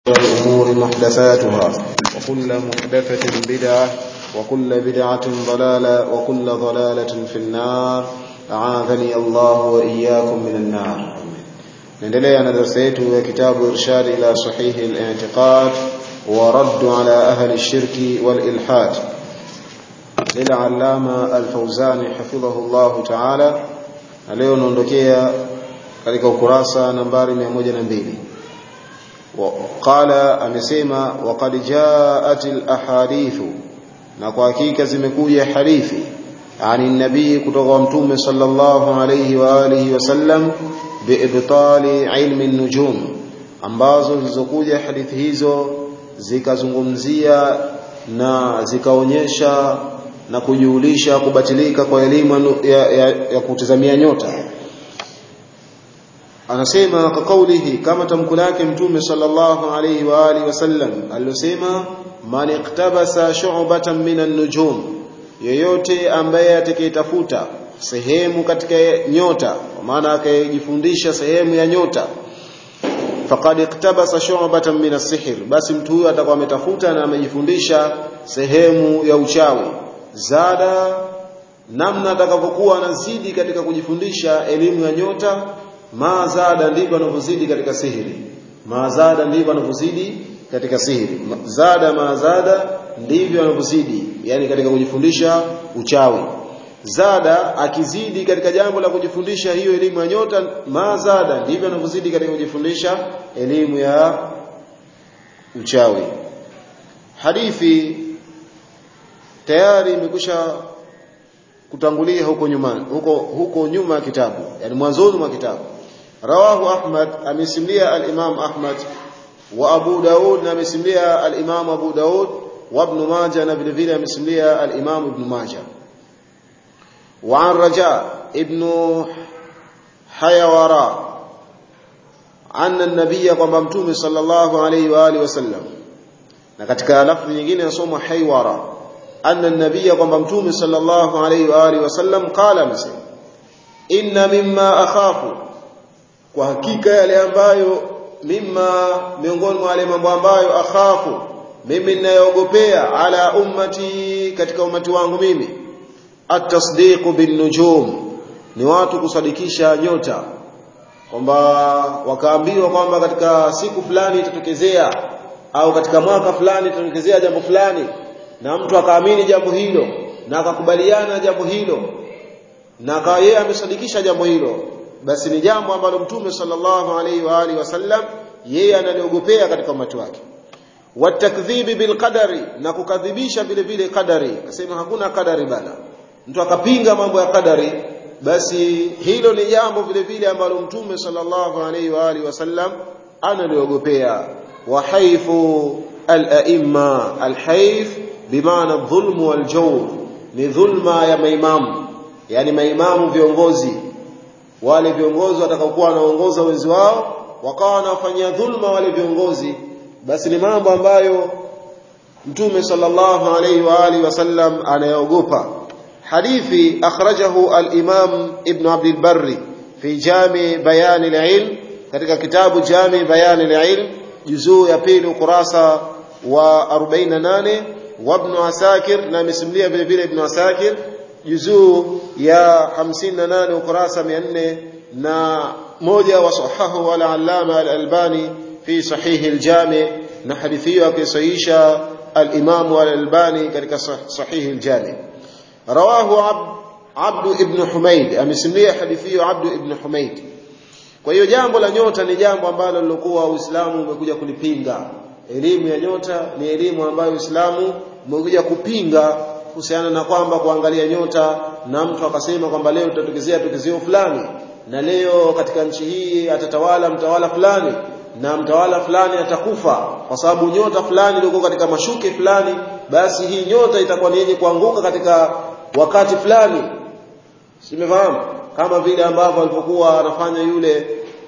الأمور محدثاتها وكل محدثة بدعة وكل بدعة ضلالة وكل ضلالة في النار أعاذني الله وإياكم من النار نندلي أنا درسيت كتاب إرشاد إلى صحيح الاعتقاد ورد على أهل الشرك والإلحاد للعلامة الفوزاني حفظه الله تعالى leo naondokea katika ukurasa nambari 102 qala amesema waqad jaat alahadithu na kwa hakika zimekuja hadithi ani nabii kutoka kwa mtume sallallahu alayhi wa alihi wasallam biibtali ilmi nujum ambazo zilizokuja hadithi hizo zikazungumzia na zikaonyesha na kujulisha kubatilika kwa elimu ya, ya, ya kutazamia nyota anasema kwa kaulihi kama tamko lake mtume sallallahu alayhi wa alihi wasallam aliyosema man iktabasa shu'batan minan nujum yeyote ambaye atakayetafuta sehemu katika nyota kwa maana akajifundisha sehemu ya nyota faqad iktabasa shu'batan min as-sihr basi mtu huyo atakuwa ametafuta na amejifundisha sehemu ya uchawi zada namna atakavyokuwa anazidi katika kujifundisha elimu ya nyota mazada ndivyo anavyozidi katika sihiri mazada ndivyo anavyozidi katika sihiri zada mazada ndivyo anavyozidi yani katika kujifundisha uchawi zada akizidi katika jambo la kujifundisha hiyo elimu ya nyota mazada ndivyo anavyozidi katika kujifundisha elimu ya uchawi hadithi tayari imekusha kutangulia huko nyuma huko huko nyuma ya kitabu yani mwanzoni mwa kitabu rawahu ahmad amesimulia al-imam ahmad wa abu daud na amesimulia al-imam abu daud wa ibn majah na vile vile amesimulia al-imam ibn majah wa an raja ibn hayawara anna an-nabiy kwamba mtume sallallahu alayhi wa alihi wasallam na katika lafzi nyingine nasoma haywara anna an-nabiy kwamba mtume sallallahu alayhi wa alihi wasallam qala amesema inna mimma akhafu kwa hakika yale ambayo mimma miongoni mwa wale mambo ambayo akhafu mimi ninayoogopea ala ummati katika umati wangu mimi at-tasdiq bin nujum ni watu kusadikisha nyota kwamba wakaambiwa kwamba katika siku fulani itatokezea au katika mwaka fulani itatokezea jambo fulani na mtu akaamini jambo hilo na akakubaliana jambo hilo na akawa yeye amesadikisha jambo hilo basi ni jambo ambalo mtume sallallahu alaihi wa alihi wasallam yeye analiogopea katika umati wake watakdhibi bilqadari na kukadhibisha vile vile kadari akasema hakuna kadari bana mtu akapinga mambo ya kadari basi hilo ni jambo vile vile ambalo mtume sallallahu alaihi wa alihi wasallam analiogopea wa haifu al-a'imma al-haif bimaana dhulmu wal jawr ni dhulma ya maimamu yani maimamu viongozi wale viongozi watakaokuwa wanaongoza wenzi wao wakawa wanafanyia dhulma wale viongozi basi ni mambo ambayo mtume sallallahu alayhi wa alihi wasallam anayogopa hadithi akhrajahu al-imam ibn abd al-barri fi jami bayan al-ilm katika kitabu jami bayan al-ilm juzuu ya pili ukurasa wa 48 wa ibn asakir na amesimulia vile vile ibn asakir juzuu ya 58 ukurasa 400 na moja wa sahahu wala allama al-albani fi sahih al-jami na hadithi hiyo akisahihisha al-imam al-albani katika sahih al-jami rawahu abd ibn humaid amesimulia hadithi hiyo abd ibn humaid kwa hiyo jambo la nyota ni jambo ambalo lilokuwa uislamu umekuja kulipinga elimu ya nyota ni elimu ambayo uislamu umekuja kupinga kuhusiana na kwamba kuangalia nyota na mtu akasema kwamba leo tutatokezea tokezeo fulani na leo katika nchi hii atatawala mtawala fulani na mtawala fulani atakufa kwa sababu nyota fulani ilikuwa katika mashuke fulani basi hii nyota itakuwa ni yenye kuanguka katika wakati fulani simefahamu kama vile ambavyo alipokuwa anafanya yule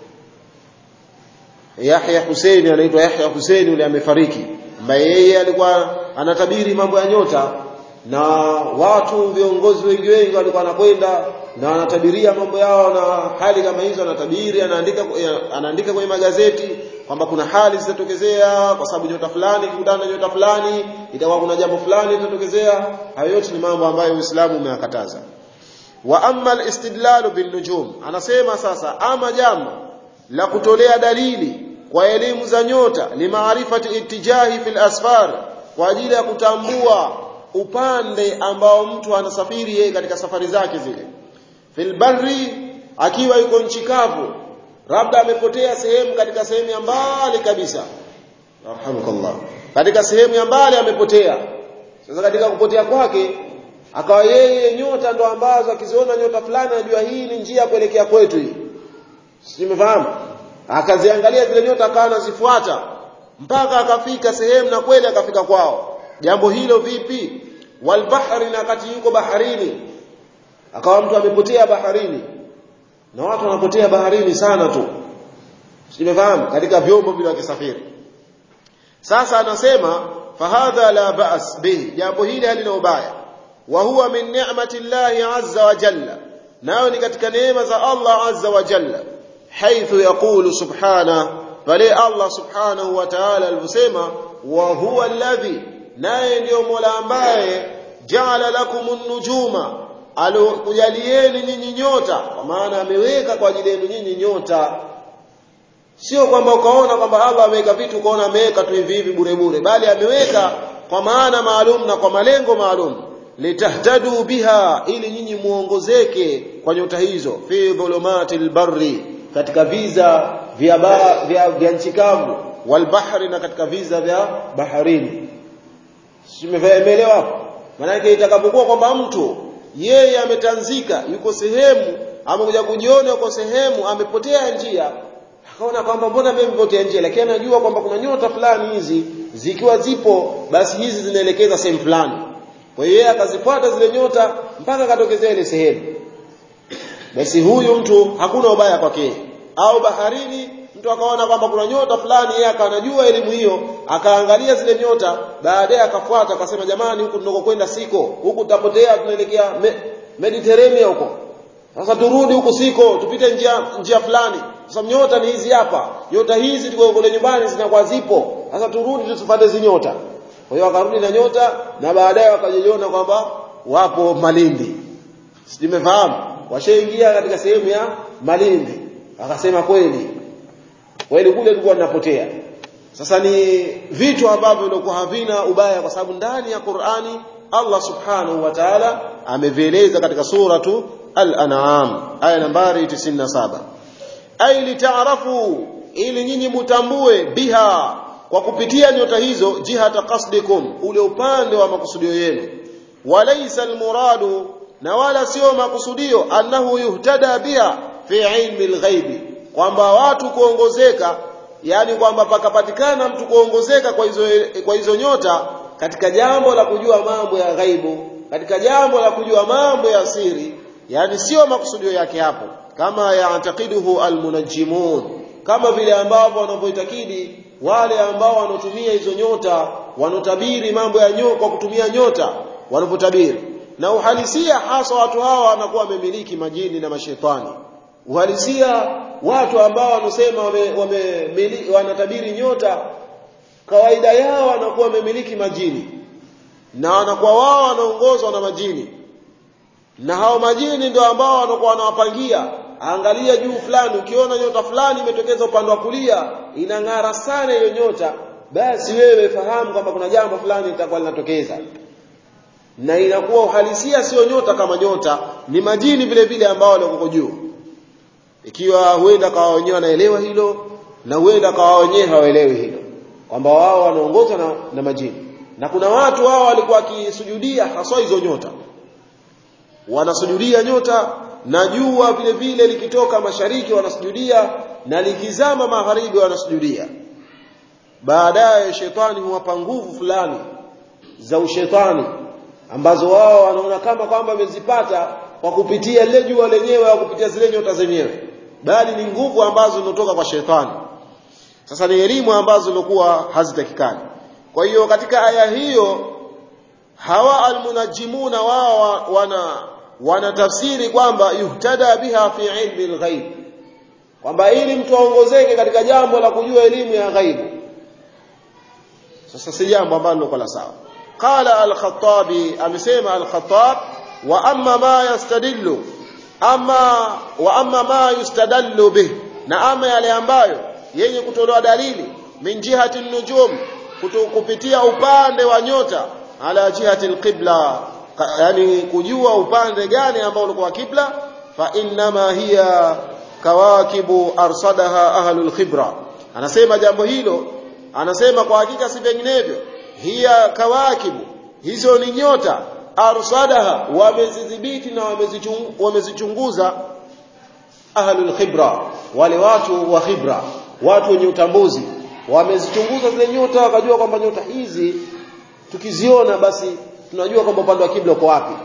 Yahya Hussein anaitwa Yahya Hussein yule amefariki ambaye yeye alikuwa anatabiri mambo ya nyota na watu viongozi wengi wengi walikuwa wanakwenda na wanatabiria mambo yao na hali kama hizo anatabiri anaandika anaandika kwenye magazeti kwamba kuna hali zitatokezea kwa sababu nyota fulani ikikutana na nyota fulani itakuwa kuna jambo fulani litatokezea hayo yote ni mambo ambayo Uislamu umeyakataza wa amma al-istidlalu bin nujum anasema sasa ama jambo la kutolea dalili kwa elimu za nyota limaarifati itijahi fil asfar kwa ajili ya kutambua upande ambao mtu anasafiri yeye katika safari zake zile fil barri akiwa yuko nchi kavu labda amepotea sehemu katika sehemu ya mbali kabisa rahmukallah katika sehemu ya mbali amepotea sasa katika kupotea kwake akawa yeye nyota ndo ambazo akiziona nyota fulani anajua hii ni njia kuelekea kwetu hii simefahamu akaziangalia zile nyota akawa anazifuata mpaka akafika sehemu na kweli akafika kwao jambo hilo vipi walbahri na kati yuko baharini akawa mtu amepotea baharini na watu wanapotea baharini sana tu simefahamu katika vyombo vile wakisafiri sasa anasema fahadha la ba's bihi jambo hili halina ubaya wa huwa min ni'mati llahi azza wa jalla nayo ni katika neema za Allah azza wa jalla haithu yaqulu subhana pale Allah subhanahu wa ta'ala alivyosema wa huwa alladhi naye ndiyo Mola ambaye jaala lakumun nujuma alokujalieni nyinyi nyota kwa maana ameweka kwa ajili yenu nyinyi nyota sio kwamba ukaona kwamba Allah ameweka vitu ukaona ameweka tu hivi hivi bure bure bali ameweka kwa maana maalum na kwa malengo maalum litahtadu biha ili nyinyi muongozeke kwa nyota hizo fi dhulumatil barri katika viza vya ba, vya, vya nchi kavu wal bahri na katika viza vya baharini simeelewa hapo maana itakapokuwa kwamba mtu yeye ametanzika yuko sehemu amekuja kujiona yuko sehemu amepotea njia akaona kwamba mbona mimi nimepotea njia lakini anajua kwamba kuna nyota fulani hizi zikiwa zipo basi hizi zinaelekeza sehemu fulani kwa hiyo yeye akazifuata zile nyota mpaka akatokezea ile sehemu basi huyu mtu hakuna ubaya kwake au baharini mtu akaona kwamba kuna nyota fulani yeye akanajua elimu hiyo akaangalia zile nyota baadaye akafuata akasema jamani huku tunakokwenda siko huku tutapotea tunaelekea me, Mediterranean huko sasa turudi huku siko tupite njia njia fulani sasa nyota ni hizi hapa nyota hizi tuko kule nyumbani zinakuwa zipo sasa turudi tusifuate hizi nyota kwa hiyo wakarudi na nyota na baadaye wakajiona kwamba wapo Malindi simefahamu washaingia katika sehemu ya Malindi akasema kweli kweli kule tulikuwa tunapotea sasa ni vitu ambavyo vilikuwa havina ubaya kwa sababu ndani ya Qur'ani Allah subhanahu wa ta'ala amevieleza katika suratu al-an'am aya nambari 97 ay litaarafu ili nyinyi mutambue biha kwa kupitia nyota hizo jihata qasdikum ule upande wa makusudio yenu walaysa almuradu na wala sio makusudio annahu yuhtada biha fi ilmi alghaibi kwamba watu kuongozeka yani kwamba pakapatikana mtu kuongozeka kwa hizo kwa hizo nyota katika jambo la kujua mambo ya ghaibu katika jambo la kujua mambo ya siri yani sio makusudio yake hapo kama yaatakiduhu almunajjimun kama vile ambavyo wanavyoitakidi wale ambao wanotumia hizo nyota wanotabiri mambo ya nyota kwa kutumia nyota wanavyotabiri na uhalisia hasa watu hawa wanakuwa wamemiliki majini na mashetani uhalisia watu ambao wanasema wame, wame wanatabiri nyota kawaida yao wanakuwa wamemiliki majini na wanakuwa wao wanaongozwa na majini na hao majini ndio ambao wanakuwa wanawapangia angalia juu fulani ukiona nyota fulani imetokeza upande wa kulia inang'ara sana hiyo nyota basi wewe fahamu kwamba kuna jambo fulani litakuwa linatokeza na inakuwa uhalisia sio nyota kama nyota ni majini vile vile ambao walioko juu ikiwa huenda kawa wenyewe wanaelewa hilo na huenda kawa wenyewe hawaelewi hilo kwamba wao wanaongozwa na, na majini na kuna watu wao walikuwa wakisujudia haswa hizo nyota wanasujudia nyota na jua vile vile likitoka mashariki wanasujudia na likizama magharibi wanasujudia baadaye shetani huwapa nguvu fulani za ushetani ambazo wao wanaona kama kwamba wamezipata kwa kupitia lile jua lenyewe au kupitia zile nyota zenyewe bali ni nguvu ambazo zinatoka kwa shetani sasa ni elimu ambazo zilikuwa hazitakikani kwa hiyo katika aya hiyo hawa almunajimuna wao wana wanatafsiri kwamba yuhtada biha fi ilmi alghaib kwamba ili mtu aongozeke katika jambo la kujua elimu ya ghaibu sasa si jambo ambalo liko la sawa qala al-khattabi amesema al-khattab wa amma ma yastadillu ama wa amma ma yustadallu bih na ama yale ambayo yenye kutolewa dalili min jihati nujum kupitia upande wa nyota ala jihati alqibla yani kujua upande gani ambao ulikuwa kibla fa innama hiya kawakibu arsadaha ahlul khibra anasema jambo hilo anasema kwa hakika si vinginevyo hiya kawakibu hizo ni nyota arsadaha wamezidhibiti na wamezichunguza ahlul khibra wale watu wa khibra watu wenye utambuzi wamezichunguza zile nyota wakajua kwamba nyota hizi tukiziona basi tunajua kwamba upande wa kibla uko wapi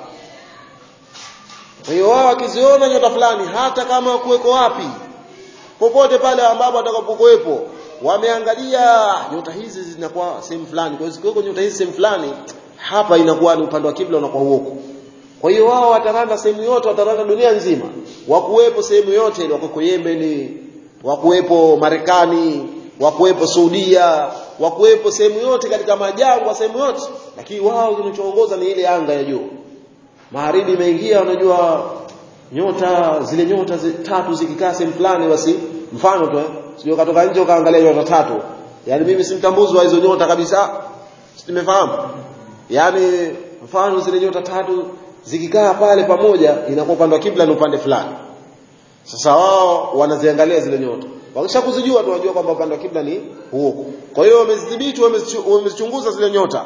kwa hiyo wao wakiziona nyota fulani hata kama kuweko wapi popote pale ambapo watakapokuwepo wameangalia nyota hizi zinakuwa sehemu fulani kwa hiyo zikiweko nyota hizi sehemu fulani hapa inakuwa ni upande wa kibla unakuwa huko kwa hiyo wao wataranda sehemu yote wataranda dunia nzima wakuwepo sehemu yote ile wako Yemen wakuwepo Marekani wakuwepo Saudia wakuwepo sehemu yote katika majangwa sehemu yote lakini wao kinachoongoza ni ile anga ya juu magharibi imeingia unajua nyota zile nyota zi, tatu zikikaa sehemu fulani basi mfano tu eh sio katoka nje ukaangalia nyota tatu yani mimi simtambuzi wa hizo nyota kabisa simefahamu yani mfano zile nyota tatu zikikaa pale pamoja inakuwa upande wa kibla ni upande fulani sasa wao wanaziangalia zile nyota wakisha kuzijua tunajua kwamba upande wa kibla ni huko kwa hiyo wamezidhibiti wamezichunguza zile nyota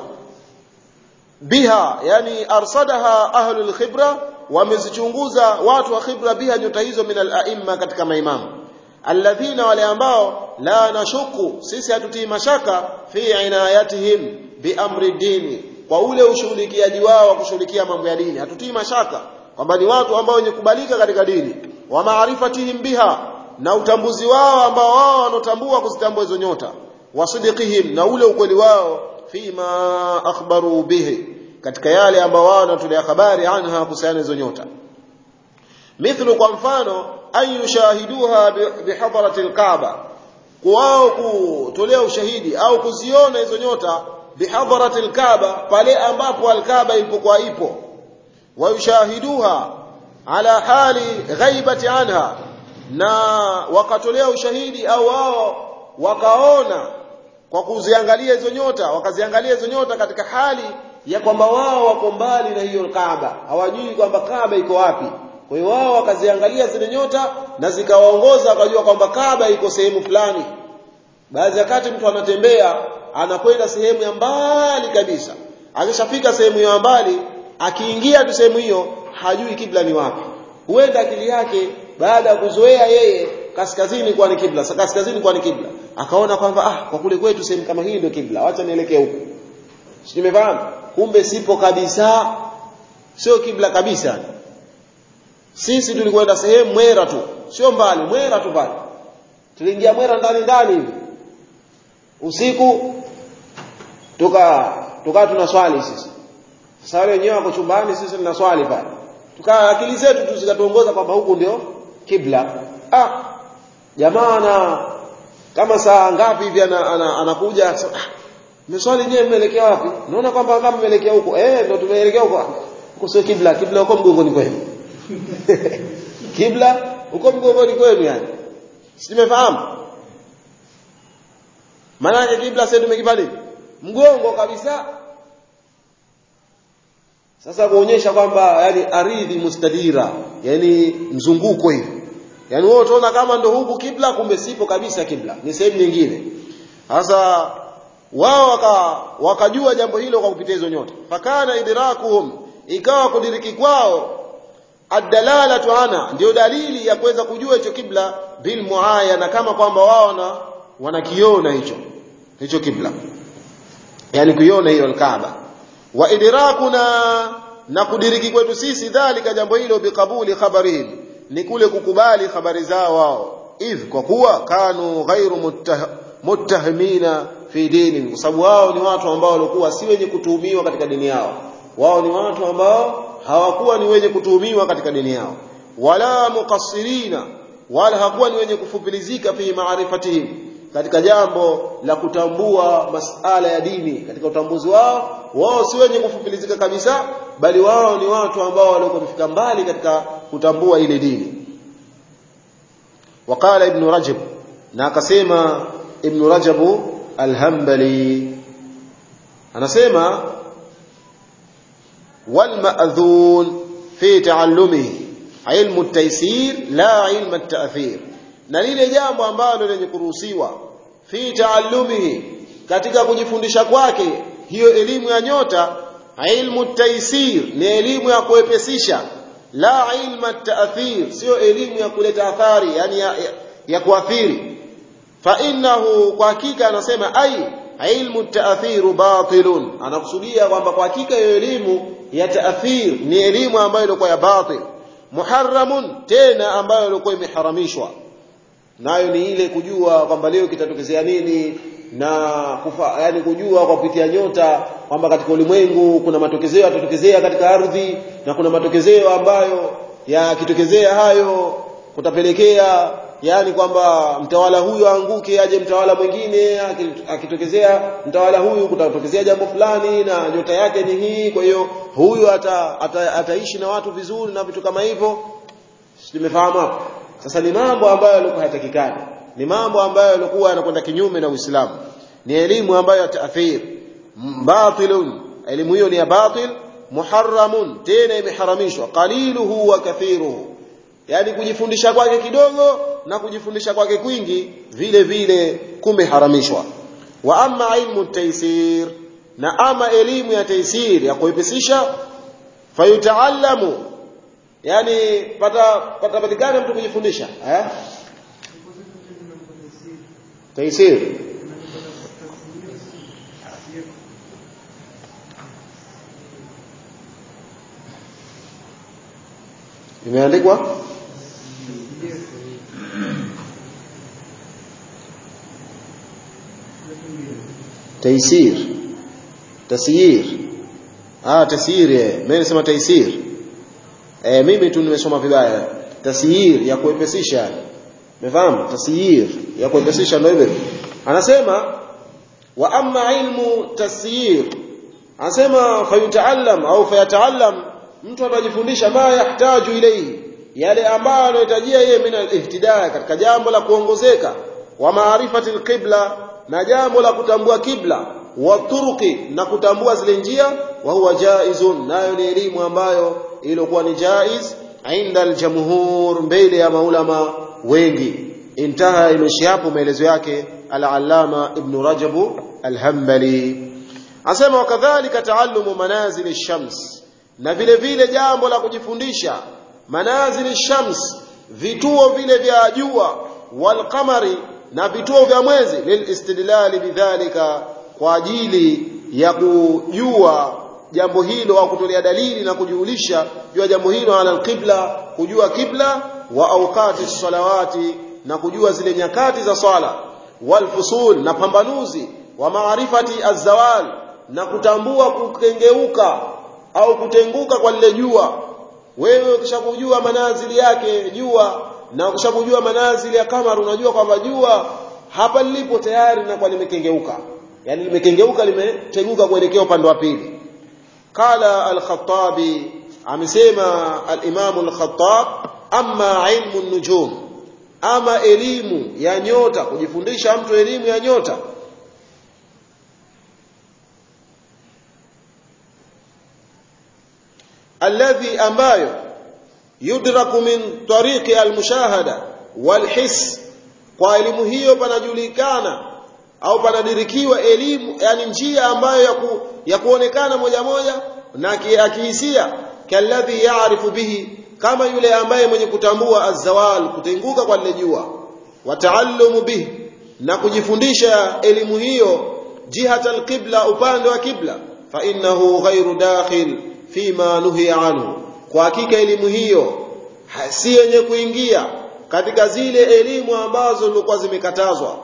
biha yani arsadaha ahlul khibra wamezichunguza watu wa khibra biha nyota hizo min al-a'imma katika maimamu alladhina wale ambao la nashuku sisi hatutii mashaka fi inayatihim bi amri dini kwa ule ushughulikiaji wao wa kushughulikia mambo ya dini hatutii mashaka kwamba ni watu ambao wenye kubalika katika dini wa maarifatihim biha na utambuzi wao ambao wao wanotambua kuzitambua hizo nyota wasidikihim na ule ukweli wao fima akhbaru bihi katika yale ambao wao wanatolea habari anha kuhusiana hizo nyota mithlu kwa mfano an yushahiduha bihadarati alkaaba wao kutolea ushahidi au kuziona hizo nyota bihadarati alkaaba pale ambapo alkaaba ilipokuwa ipo wayushahiduha ala hali ghaibati anha na wakatolea ushahidi au wao wakaona kwa kuziangalia hizo nyota wakaziangalia hizo nyota katika hali ya kwamba wao wako mbali na hiyo Kaaba hawajui kwamba Kaaba iko wapi kwa hiyo wao wakaziangalia zile nyota na zikawaongoza wakajua kwamba Kaaba iko sehemu fulani baadhi ya kati mtu anatembea anakwenda sehemu ya mbali kabisa akishafika sehemu ya mbali akiingia tu sehemu hiyo hajui kibla ni wapi huenda akili yake baada ya kuzoea yeye kaskazini kwa ni kibla kaskazini kwa ni kibla akaona kwamba ah kwa kule kwetu sehemu kama hii ndio kibla acha nielekee huko si nimefahamu kumbe sipo kabisa sio kibla kabisa sisi tulikwenda sehemu mwera tu sio mbali mwera tu pale tuliingia mwera ndani ndani hivi usiku tuka tukaa tunaswali sisi sasa wale wenyewe wako chumbani sisi tunaswali pale tukaa akili zetu tu zikatuongoza kwamba huku ndio kibla ah jamaa na kama saa ngapi hivi anakuja ana, ana ah, meswali nyewe mmeelekea wapi naona kwamba kama mmeelekea huko eh ndio tumeelekea huko huko sio kibla kibla huko mgongoni kwenu kibla huko mgongoni kwenu yani simefahamu maana yake kibla sasa tumekipali mgongo kabisa sasa kuonyesha kwamba yani aridhi mustadira yani mzunguko hivi yani wewe utaona kama ndo huku kibla kumbe sipo kabisa kibla ni sehemu nyingine sasa wao waka, wakajua jambo hilo kwa kupitia hizo nyota fakana idrakuhum ikawa kudiriki kwao adalalatu ana ndio dalili ya kuweza kujua hicho kibla bil muayana kama kwamba wao na wanakiona hicho hicho kibla yani kuiona hiyo alkaaba wa idrakuna na kudiriki kwetu sisi dhalika jambo hilo biqabuli khabarihim ni kule kukubali habari zao wao idh kwa kuwa kanu ghairu muttah, muttahimina fi dini kwa sababu wao ni watu ambao walikuwa si wenye kutuhumiwa katika dini yao wao ni watu ambao hawakuwa ni wenye kutuhumiwa katika dini yao wala muqassirina wala hakuwa ni wenye kufupilizika fi maarifatihim katika jambo la kutambua masala ya dini katika utambuzi wao wao si wenye kufupilizika kabisa bali wao ni watu ambao walikuwa wamefika mbali katika kutambua ile dini وقال ابن رجب na akasema ibn rajab al-hanbali anasema wal ma'dhun fi ta'allumihi ilmu at-taysir la ilmu at-ta'thir na lile jambo ambalo lenye kuruhusiwa fi ta'allumihi katika kujifundisha kwake hiyo elimu ya nyota ilmu at-taysir ni elimu ya kuepesisha la ilmu at-ta'thir sio elimu ya kuleta athari yani ya, ya, ya kuathiri fa innahu kwa hakika anasema ai ilmu taathiru batilun anakusudia kwamba kwa hakika hiyo elimu ya taathir ni elimu ambayo ilikuwa ya batil muharramun tena ambayo ilikuwa imeharamishwa nayo ni ile kujua kwamba leo kitatokezea nini na kufa, yani kujua kwa kupitia nyota kwamba katika ulimwengu kuna matokezeo yatatokezea katika ardhi na kuna matokezeo ambayo yakitokezea hayo kutapelekea yani kwamba mtawala huyu aanguke aje mtawala mwingine akitokezea mtawala huyu kutatokezea jambo fulani na nyota yake ni hii kwa hiyo huyu ata, ata, ataishi na watu vizuri na vitu kama hivyo tumefahamu hapo sasa ni mambo ambayo yalikuwa hayatakikani ni mambo ambayo yalikuwa yanakwenda kinyume na Uislamu ni elimu ambayo taathir batilun elimu hiyo ni ya batil muharramun tena imeharamishwa qaliluhu wa kathiruhu yani kujifundisha kwake kidogo na kujifundisha kwake kwingi vile vile kumeharamishwa wa amma ilmu taysir na ama elimu ya taysir ya kuipesisha fayutaallamu yani pata patapatikana mtu kujifundisha eh taysir imeandikwa taysir tasyir ah tasyir eh mimi nasema taysir eh mimi tu nimesoma vibaya tasyir ya kuepesisha umefahamu tasyir ya kuepesisha ndio hivyo anasema wa amma ilmu tasyir anasema fayutaallam au fayataallam mtu atajifundisha ma yahtaju ilayhi yale ambayo anahitajia yeye min al-ihtidaya katika jambo la kuongozeka wa maarifati al-qibla na jambo la kutambua kibla wa turuki na kutambua zile njia wa huwa jaizun nayo ni elimu ambayo ilikuwa ni jaiz inda al-jamhur mbele ya maulama wengi intaha imeshi hapo maelezo yake al-allama ibn rajab al-hanbali asema wakadhalika taallumu manazil ash-shams na vile vile jambo la kujifundisha manazili shams vituo vile vya jua wal qamari na vituo vya mwezi lilistidlali bidhalika kwa ajili ya kujua jambo hilo au kutolea dalili na kujulisha jua jambo hilo ala alqibla kujua kibla wa awqati salawati na kujua zile nyakati za swala wal fusul na pambanuzi wa maarifati azawal na kutambua kukengeuka au kutenguka kwa lile jua wewe ukishakujua manazili yake jua na ukishakujua manazili ya kamar unajua kwamba jua hapa lilipo tayari na kwa limekengeuka yani limekengeuka limetenguka kuelekea upande wa pili qala al-khattabi amesema al-imam al-khattab amma ilmu an-nujum ama elimu ya nyota kujifundisha mtu elimu ya nyota alladhi ambayo yudraku min tariqi almushahada walhis kwa elimu hiyo panajulikana au panadirikiwa elimu yani njia ambayo ya, ku, ya kuonekana moja moja na akihisia kalladhi yaarifu bihi kama yule ambaye mwenye kutambua azawal kutenguka kwa lile jua wataallumu bihi na kujifundisha elimu hiyo jihata alqibla upande wa kibla fa innahu ghairu dakhil fima nuhiya anhu kwa hakika elimu hiyo si yenye kuingia katika zile elimu ambazo zilikuwa zimekatazwa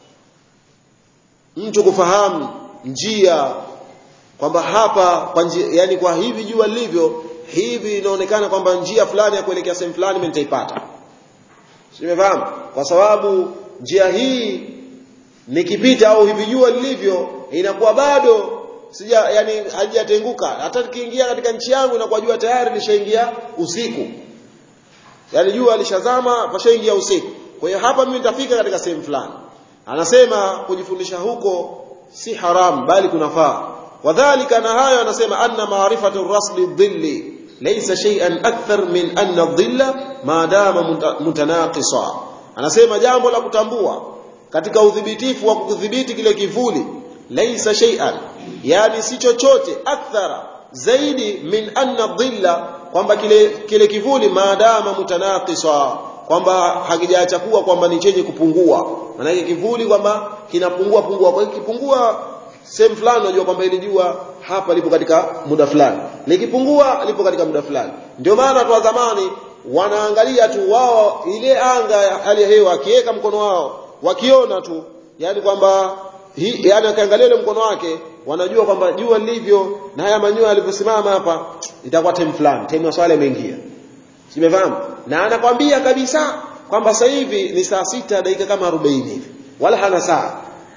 mtu kufahamu njia kwamba hapa kwa njia, yani kwa hivi jua lilivyo hivi inaonekana kwamba njia fulani ya kuelekea sehemu fulani mimi nitaipata Simefahamu? Kwa sababu njia hii nikipita au hivi jua lilivyo inakuwa bado sija yani hajatenguka hata nikiingia katika nchi yangu inakuwa jua tayari lishaingia usiku yani jua lishazama pashaingia usiku kwa hiyo hapa mimi nitafika katika sehemu fulani anasema kujifundisha huko si haram bali kunafaa wadhālika na hayo anasema anna ma'rifatu rasli dhilli laysa shay'an akthar min anna dhilla ma dama mutanaqisa anasema jambo la kutambua katika udhibitifu wa kudhibiti kile kivuli laysa shay'an yani si chochote akthara zaidi min anna dhilla kwamba kile kile kivuli maadama mutanaqisa kwamba hakijaacha kuwa kwamba ni chenye kupungua maana kivuli kwamba kinapungua pungua kwa hiyo kipungua sehemu fulani unajua kwamba ili jua hapa lipo katika muda fulani likipungua lipo katika muda fulani ndio maana watu wa zamani wanaangalia tu wao ile anga ya hali ya hewa akiweka mkono wao wakiona tu yani kwamba yani akiangalia ile mkono wake wanajua kwamba jua lilivyo na haya manyoya yalivyosimama hapa itakuwa time fulani time ya swala imeingia simefahamu na anakwambia kabisa kwamba sasa hivi ni saa sita dakika kama 40 hivi wala hana saa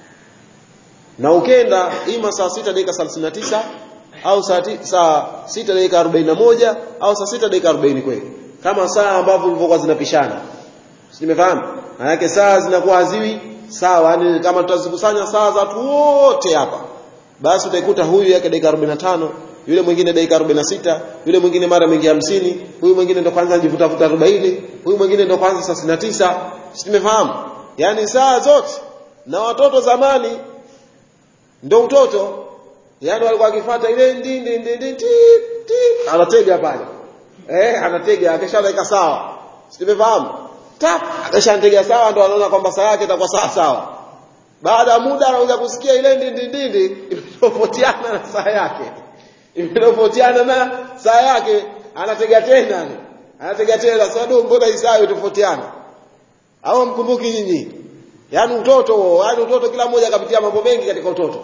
na ukenda ima saa sita dakika 39 au saa saa sita dakika 41 au saa sita dakika 40 kweli kama saa ambavyo zilivyokuwa zinapishana simefahamu maana yake saa zinakuwa haziwi sawa yani kama tutazikusanya saa za watu wote hapa basi utaikuta huyu yake dakika 45 yule mwingine dakika 46 yule mwingine mara mingi 50 huyu mwingine ndo kwanza anajivuta vuta 40 huyu mwingine ndo kwanza 39 simefahamu yani saa zote na watoto zamani ndo utoto yani walikuwa wakifuata ile ndi ndi ndi ndi anatega pale eh anatega akishaweka sawa simefahamu tap akishantegea sawa ndo anaona kwamba saa yake itakuwa sawa sawa baada ya muda anakuja kusikia ile ndindi ndindi imetofautiana na saa yake imetofautiana na saa yake anatega tena anatega tena sasa ndio mbona hii saa itofautiana au mkumbuki nyinyi yaani utoto yaani utoto kila mmoja akapitia mambo mengi katika utoto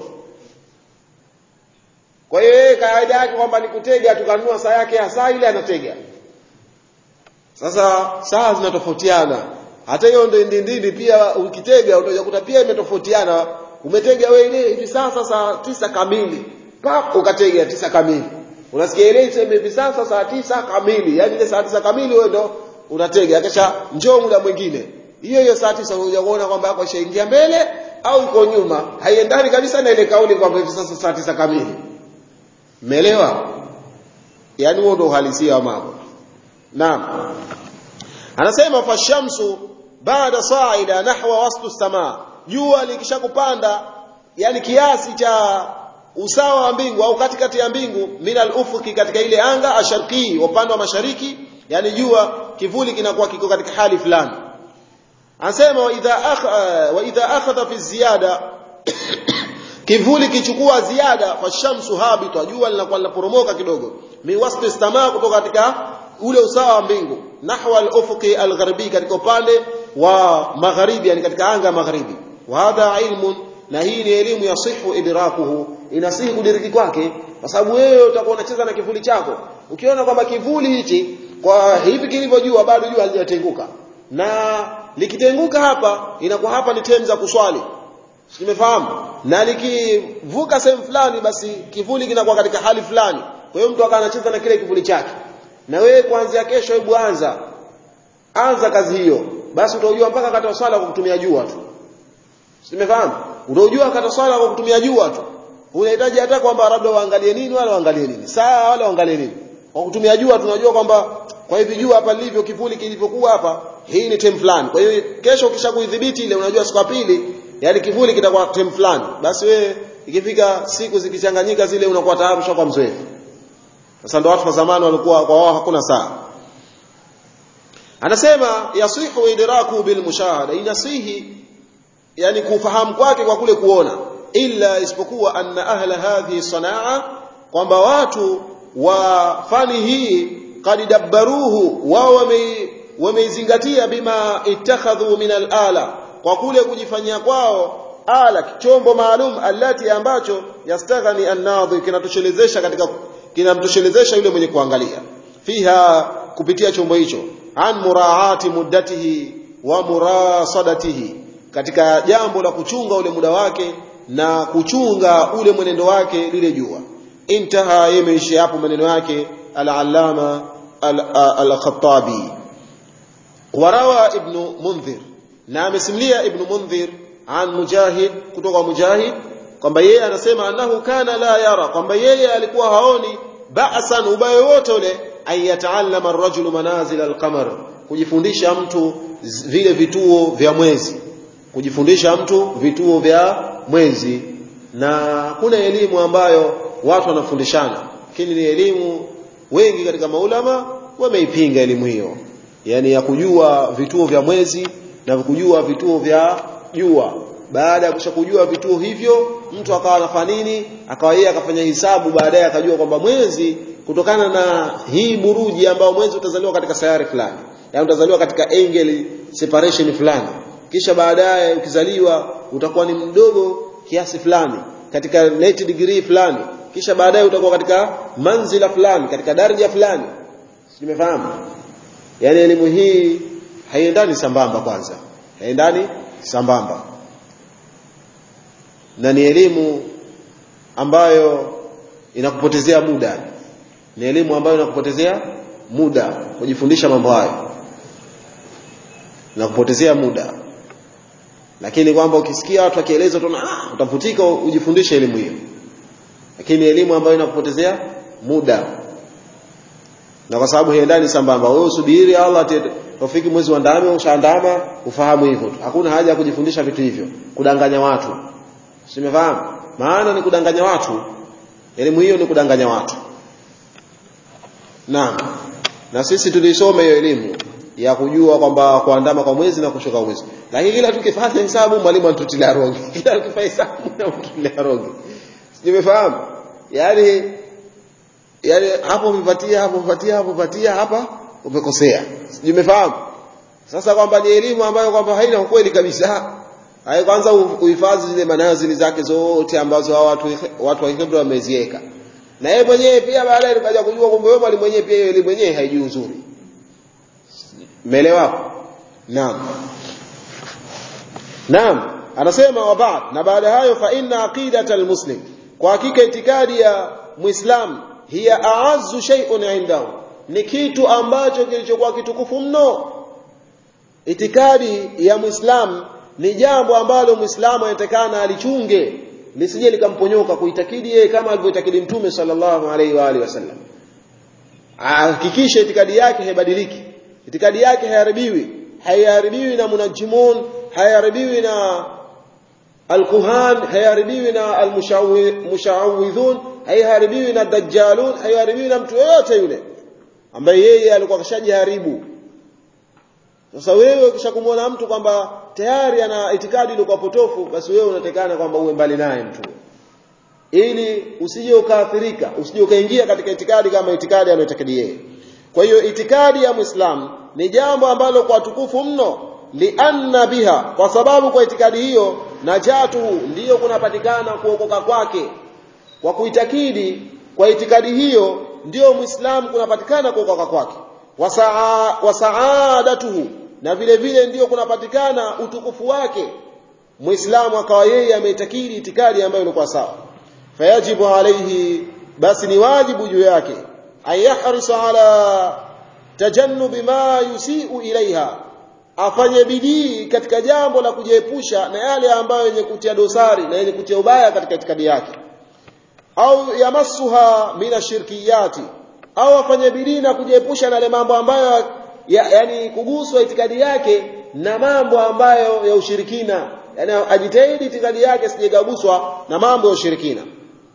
kwa hiyo yeye kawaida yake kwamba ni kutega tukanunua saa yake ya saa ile anatega sasa saa zinatofautiana hata hiyo ndindindi pia ukitega utakuta pia imetofautiana umetega wewe ile hivi sasa saa tisa kamili pap ukatega tisa kamili unasikia ile iseme hivi sasa saa tisa kamili yani ile saa tisa kamili wewe ndo unatega kisha njoo muda mwingine hiyo hiyo saa tisa unakuja kuona kwamba yako ishaingia mbele au iko nyuma haiendani kabisa na ile kauli kwamba hivi sasa saa tisa kamili umeelewa yani huo ndo uhalisia wa mambo naam anasema fashamsu baada saida nahwa waslu samaa jua likishakupanda yani kiasi cha usawa wa mbingu au katikati ya mbingu minal ufuki katika ile anga asharqi upande wa mashariki yani jua kivuli kinakuwa kiko katika hali fulani anasema wa idha akha, wa idha akhadha fi ziyada kivuli kichukua ziada fashamsu habita jua linakuwa linaporomoka kidogo miwasli samaa kutoka katika ule usawa wa mbingu nahwa al-ufuqi al-gharbi katika upande wa magharibi yani katika anga ya magharibi wa hadha ilmun na hii ni elimu ya sihu idrakuhu inasihi kudiriki kwake kwa sababu wewe utakuwa unacheza na kivuli chako ukiona kwamba kivuli hichi kwa hivi kilivyojua bado jua halijatenguka na likitenguka hapa inakuwa hapa ni time za kuswali simefahamu na likivuka sehemu fulani basi kivuli kinakuwa katika hali fulani kwa hiyo mtu akawa anacheza na kile kivuli chake na wewe kuanzia kesho hebu anza anza kazi hiyo basi utajua mpaka kata swala kwa kutumia jua tu simefahamu utajua kata swala kwa kutumia jua tu unahitaji hata kwamba labda waangalie nini wala waangalie nini saa wala waangalie nini kwa kutumia jua tunajua kwamba kwa hivi jua hapa lilivyo kivuli kilivyokuwa hapa hii ni time fulani kwa hiyo kesho ukisha kuidhibiti ile unajua siku ya pili yani kivuli kitakuwa time fulani basi wewe ikifika siku zikichanganyika zile unakuwa tayari ushakuwa mzoefu sasa ndio watu wa zamani walikuwa kwa wao hakuna saa anasema yasihu idraku bil mushahada inasihi yani kufahamu kwake kwa kule kuona illa isipokuwa anna ahla hadhihi sanaa kwamba watu wa fani hii qad dabbaruhu wao wameizingatia bima ittakhadhu min al-ala kwa kule kujifanyia kwao ala chombo maalum allati ambacho yastaghni an-nadhi kinatoshelezesha katika kinamtoshelezesha yule mwenye kuangalia fiha kupitia chombo hicho an muraati muddatihi wa murasadatihi katika jambo la kuchunga ule muda wake na kuchunga ule mwenendo wake lile jua intaha yemeishia hapo maneno yake al-allama al-khattabi warawa ibn mundhir na amesimlia ibn mundhir an mujahid kutoka mujahid kwamba yeye anasema annahu kana la yara kwamba yeye alikuwa haoni ba'san ubaya wote ule ayataallama ar-rajulu manazil al-qamar kujifundisha mtu vile vituo vya mwezi kujifundisha mtu vituo vya mwezi na kuna elimu ambayo watu wanafundishana lakini ni elimu wengi katika maulama wameipinga elimu hiyo yani ya kujua vituo vya mwezi na kujua vituo vya jua baada ya kushakujua vituo hivyo mtu akawa anafanya nini akawa yeye akafanya hisabu baadaye akajua kwamba mwezi kutokana na hii buruji ambayo mwezi utazaliwa katika sayari fulani yani utazaliwa katika angle separation fulani kisha baadaye ukizaliwa utakuwa ni mdogo kiasi fulani katika 90 degree fulani kisha baadaye utakuwa katika manzila fulani katika daraja fulani nimefahamu yani elimu hii haiendani sambamba kwanza haiendani sambamba na ni elimu ambayo inakupotezea muda ni elimu ambayo inakupotezea muda kujifundisha mambo hayo inakupotezea muda lakini kwamba ukisikia watu wakieleza tu ah utavutika ujifundishe elimu hiyo lakini elimu ambayo inakupotezea muda na kwa sababu haiendani sambamba wewe usubiri Allah tofiki mwezi wa ndani ushaandama ufahamu hivyo tu hakuna haja ya kujifundisha vitu hivyo kudanganya watu simefahamu maana ni kudanganya watu elimu hiyo ni kudanganya watu naam na sisi tulisoma hiyo elimu ya kujua kwamba kuandama kwa mwezi na kushuka mwezi lakini kila tukifanya hesabu mwalimu anatutilia rongi kila tukifanya hesabu anatutilia rongi nimefahamu yani yani hapo umepatia hapo umepatia hapo umepatia hapa umekosea nimefahamu sasa kwamba ni elimu ambayo kwamba haina ukweli kabisa hai kwanza uhifadhi zile manazili zake zote ambazo hao watu watu wa Hebrew wameziweka na yeye mwenyewe pia baadaye tukaja kujua kwamba wewe mwalimu mwenyewe pia elimu mwenyewe haijui uzuri Umeelewa hapo? Naam. Naam, anasema wa baad na baada hayo fa inna aqidatal muslim kwa hakika itikadi ya muislam hiya a'azzu shay'un 'indahu ni kitu ambacho kilichokuwa kitukufu mno itikadi ya muislam ni jambo ambalo muislamu anatakana alichunge lisije likamponyoka kuitakidi yeye kama alivyoitakidi mtume sallallahu alaihi wa alihi wasallam hakikisha itikadi yake haibadiliki itikadi yake hayaribiwi hayaribiwi na munajimun hayaribiwi na alkuhan hayaribiwi na almushawidhun hayaribiwi na dajjalun hayaribiwi na mtu yoyote yule ambaye yeye alikuwa kashajiharibu sasa wewe ukishakumwona mtu kwamba tayari ana itikadi iliyokuwa potofu basi wewe unatekana kwamba uwe mbali naye mtu ili usije ukaathirika usije ukaingia katika itikadi kama itikadi anayotakidi yeye kwa hiyo itikadi ya Muislamu ni jambo ambalo kwa tukufu mno lianna biha kwa sababu kwa itikadi hiyo najatuhu ndiyo kunapatikana kuokoka kwake kwa kuitakidi kwa itikadi hiyo ndiyo Muislamu kunapatikana kuokoka kwake wasaa wasaadatuhu na vile vile ndiyo kunapatikana utukufu wake Muislamu akawa yeye ameitakidi itikadi ambayo ilikuwa sawa fayajibu alaihi basi ni wajibu juu yake ayahrisa ala tajannubi ma yusiu ilaiha afanye bidii katika jambo la kujiepusha na yale ambayo yenye kutia dosari na yenye kutia ubaya katika itikadi yake au yamassuha min ashirkiyati au afanye bidii na kujiepusha na yale mambo ambayo ya, yani kuguswa itikadi yake na mambo ambayo ya ushirikina yani ajitahidi itikadi yake sijegaguswa na mambo ya ushirikina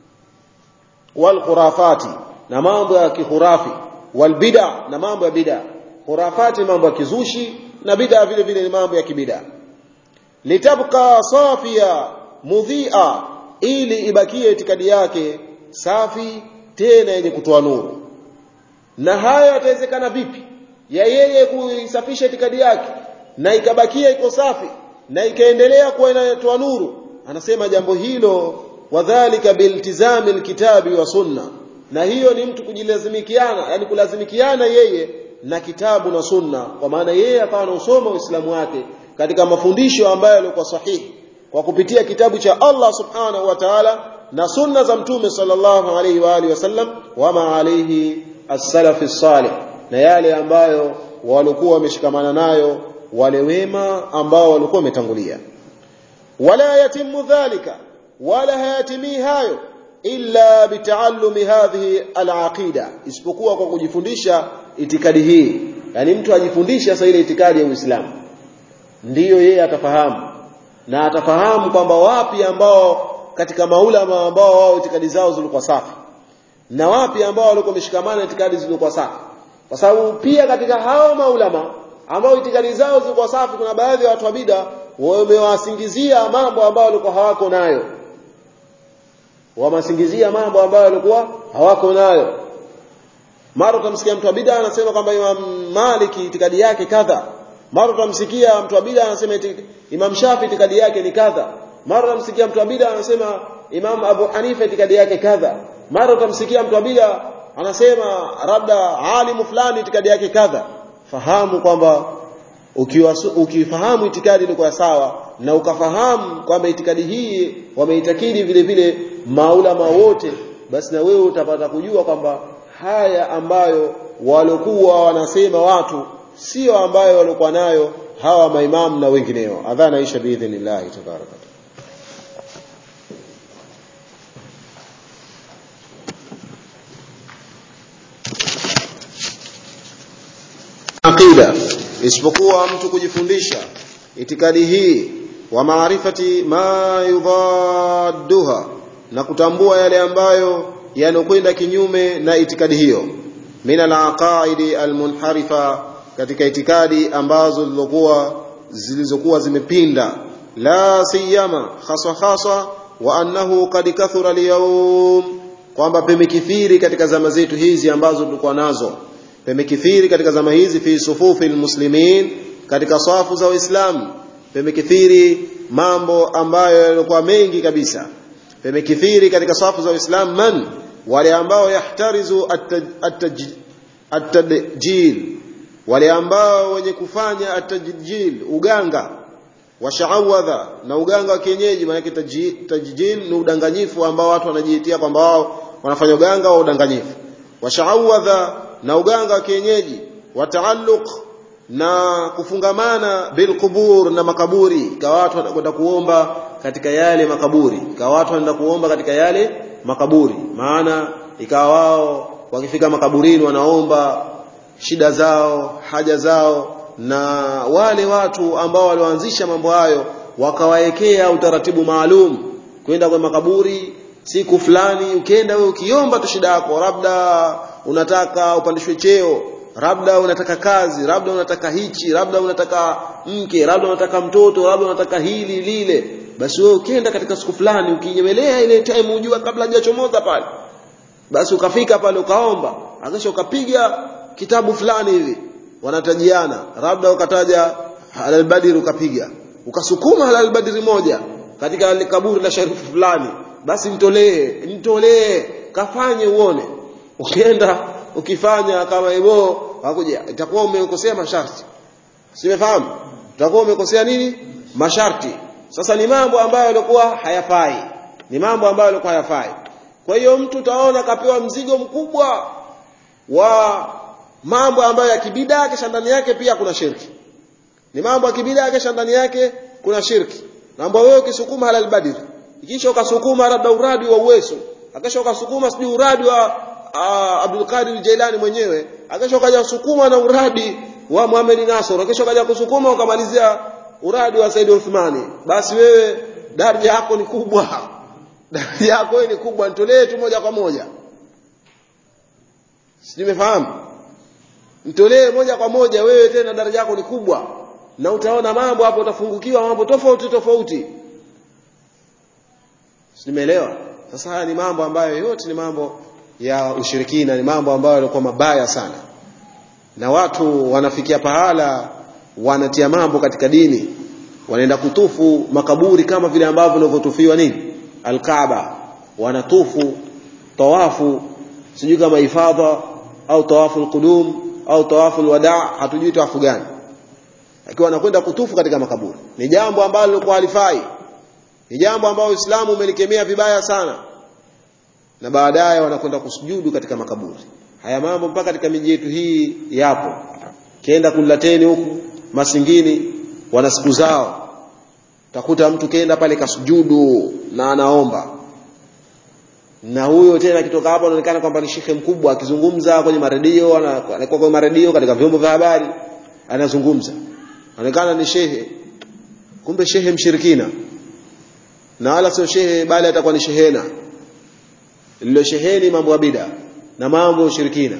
wal khurafati na mambo ya kihurafi wal bid'a na mambo ya bid'a khurafati mambo ya kizushi na bid'a vile vile ni mambo ya kibid'a litabqa safia mudhi'a ili ibakie itikadi yake safi tena yenye kutoa nuru na haya yatawezekana vipi ya yeye kuisafisha itikadi yake na ikabakia iko safi na ikaendelea kuwa inatoa nuru anasema jambo hilo wadhālika biltizami alkitabi wa sunna na hiyo ni mtu kujilazimikiana yani kulazimikiana yeye na kitabu na sunna kwa maana yeye akawa anausoma uislamu wake katika mafundisho ambayo yalikuwa sahihi kwa kupitia kitabu cha Allah subhanahu wa ta'ala na sunna za mtume sallallahu alaihi wa alihi wasallam wama alaihi as-salaf salih na yale ambayo walikuwa wameshikamana nayo wale wema ambao walikuwa wametangulia wala yatimu dhalika wala hayatimii hayo illa bitaallumi hadhihi alaqida isipokuwa kwa kujifundisha itikadi hii yani mtu ajifundishe sasa ile itikadi ya Uislamu ndiyo yeye atafahamu na atafahamu kwamba wapi ambao katika maulama ambao wao itikadi zao zilikuwa safi na wapi ambao walikuwa wameshikamana itikadi zilikuwa safi kwa sababu pia katika hao maulama ambao itikadi zao zilikuwa safi kuna baadhi ya watu wa bid'a wamewasingizia mambo ambayo walikuwa hawako nayo wamasingizia mambo ambayo walikuwa hawako nayo mara utamsikia mtu wa bid'a anasema kwamba Imam Maliki itikadi yake kadha mara utamsikia mtu wa bid'a anasema Imam Shafi itikadi yake ni kadha mara utamsikia mtu wa bid'a anasema Imam Abu Hanifa itikadi yake kadha mara utamsikia mtu wa bid'a anasema labda alimu fulani itikadi yake kadha fahamu kwamba ukifahamu itikadi ilikuwa sawa na ukafahamu kwamba itikadi hii wameitakidi vile vile maulama wote basi na wewe utapata kujua kwamba haya ambayo walikuwa wanasema watu sio ambayo walikuwa nayo hawa maimamu na wengineo adhana isha biidhnillah tabaraka aqida isipokuwa mtu kujifundisha itikadi hii wa maarifati ma yudadduha na kutambua yale ambayo yanokwenda kinyume na itikadi hiyo min alaqaidi almunharifa katika itikadi ambazo zilizokuwa zilizokuwa zimepinda la siyama haswa haswa wa annahu qad kathura alyawm kwamba pemekithiri katika zama zetu hizi ambazo tulikuwa nazo pemekithiri katika zama hizi fi sufufi almuslimin katika safu za waislamu pemekithiri mambo ambayo yalikuwa mengi kabisa pemekithiri katika safu za waislamu man wale ambao yahtarizu at-tadjil wale ambao wenye kufanya at-tajjil uganga washaawadha na uganga wa kienyeji maana tajjil ni udanganyifu ambao watu wanajiitia kwamba wao wanafanya uganga wa udanganyifu washaawadha na uganga wa kienyeji wataalluq na kufungamana bilqubur na makaburi kwa watu wanakwenda kuomba katika yale makaburi kwa watu wanaenda kuomba katika yale makaburi maana ikawa wao wakifika makaburini wanaomba shida zao haja zao na wale watu ambao walioanzisha mambo hayo wakawaekea utaratibu maalum kwenda kwa makaburi siku fulani ukienda wewe ukiomba tu shida yako labda unataka upandishwe cheo labda unataka kazi labda unataka hichi labda unataka mke labda unataka mtoto labda unataka hili lile basi wewe ukienda katika siku fulani ukinyemelea ile time ujua kabla hajachomoza pale basi ukafika pale ukaomba akisha ukapiga kitabu fulani hivi wanatajiana labda ukataja halal badri ukapiga ukasukuma halal badri moja katika kaburi la sharifu fulani basi mtolee mtolee kafanye uone ukienda ukifanya kama hivyo hakuja itakuwa umekosea masharti simefahamu utakuwa umekosea nini masharti sasa ni mambo ambayo yalikuwa hayafai ni mambo ambayo yalikuwa hayafai kwa hiyo mtu utaona kapewa mzigo mkubwa wa mambo ambayo ya kibida kisha ndani yake pia kuna shirki ni mambo ya kibida kisha ndani yake kuna shirki mambo wewe ukisukuma halal badr ikisha ukasukuma labda uradi wa uweso akisha ukasukuma sijui uradi wa uh, Abdul Qadir Jailani mwenyewe akisha ukaja kusukuma na uradi wa Muhammad Nasr akisha ukaja kusukuma ukamalizia uradi wa Said Uthmani basi wewe daraja yako ni kubwa daraja yako ni kubwa nitolee tu moja kwa moja simefahamu mtolee moja kwa moja wewe tena daraja yako ni kubwa na utaona mambo hapo utafungukiwa mambo tofauti tofauti simeelewa sasa haya ni mambo ambayo yote ni mambo ya ushirikina ni mambo ambayo yalikuwa mabaya sana na watu wanafikia pahala wanatia mambo katika dini wanaenda kutufu makaburi kama vile ambavyo vinavyotufiwa nini alkaaba wanatufu tawafu sijui kama ifadha au tawafu alqudum au tawafu alwadaa hatujui tawafu gani akiwa anakwenda kutufu katika makaburi ni jambo ambalo lilikuwa halifai ni jambo ambalo Uislamu umelikemea vibaya sana na baadaye wanakwenda kusujudu katika makaburi haya mambo mpaka katika miji yetu hii yapo kienda kulateni huku masingini wana siku zao utakuta mtu kenda pale kasujudu na anaomba na huyo tena akitoka hapo anaonekana kwamba ni shekhe mkubwa akizungumza kwenye maredio anakuwa kwenye maredio katika vyombo vya habari anazungumza anaonekana ni shehe kumbe shehe mshirikina na wala sio shehe bali atakuwa ni shehena lilo sheheni mambo ya bida na mambo ya ushirikina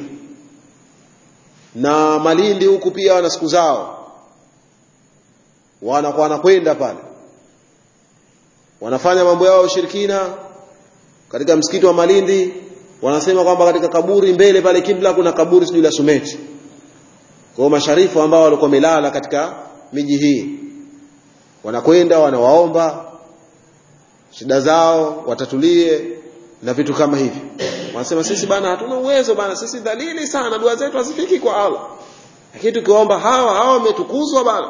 na Malindi huku pia wana siku zao wanakuwa wanakwenda pale wanafanya mambo yao ya ushirikina katika msikiti wa Malindi wanasema kwamba katika kaburi mbele pale kibla kuna kaburi sijui la Sumeti kwa masharifu ambao walikuwa wamelala katika miji hii wanakwenda wanawaomba shida zao watatulie na vitu kama hivi wanasema sisi bana hatuna uwezo bana sisi dhalili sana dua zetu hazifiki kwa Allah lakini tukiomba hawa hawa wametukuzwa bana